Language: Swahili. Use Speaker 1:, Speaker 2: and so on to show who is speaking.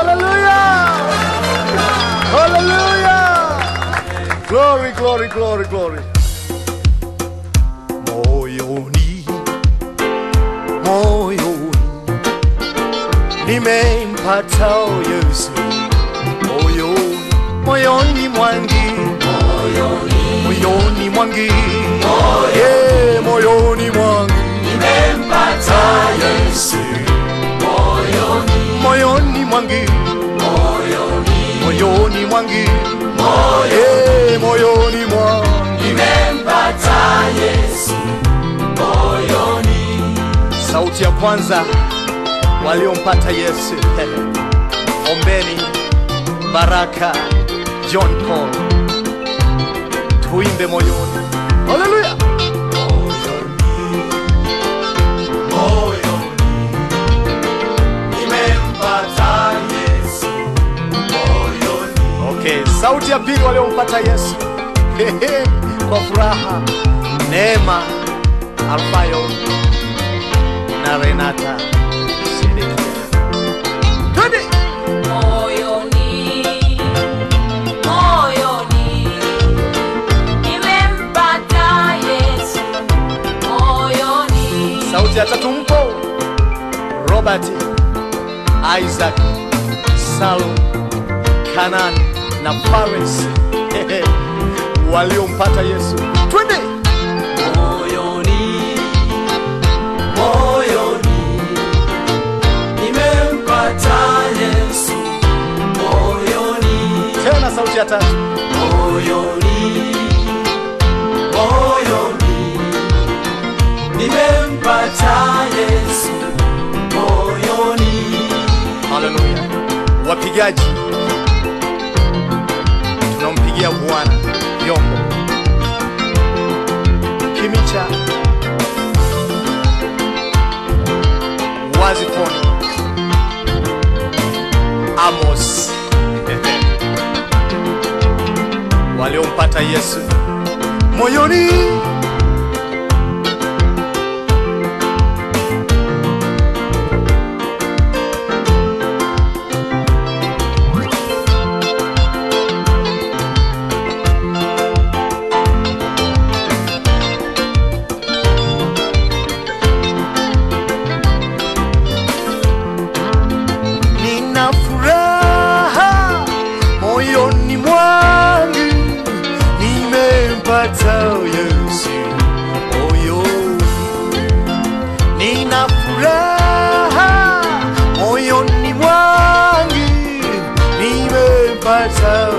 Speaker 1: Hallelujah! Hallelujah! Glory, glory, glory, glory. Moyoni, moyoni, nimempata Yesu. Moyoni, moyoni mwangi, moyoni mwangi, yeah, moyoni mwangi, nimempata Yesu. Moyoni mwangi, moyoni mwangi, eh, moyoni mwangi sauti ya kwanza waliompata Yesu. Ombeni Baraka John Paul, tuimbe moyoni. Haleluya! Okay, sauti ya pili waliompata Yesu Hehe, kwa furaha, Neema Alfayo na Renata Sedekia. Twende!
Speaker 2: Moyoni, moyoni, nimempata Yesu. Moyoni,
Speaker 1: Sauti ya tatu mpo Robert, Isaac, Salum, Kanan na Fares Hehe, waliompata Yesu. Twende!
Speaker 3: moyoni moyoni nimempata Yesu moyoni
Speaker 1: Tena sauti ya tatu.
Speaker 3: moyoni moyoni nimempata Yesu moyoni
Speaker 1: Haleluya. Wapigaji, tunampigia Bwana vyombo. Kimicha, Wazifoni, Amos waliompata Yesu moyoni. Nina furaha moyoni mwangu, nimempata Yesu moyoni. Nina furaha moyoni mwangu, nimempata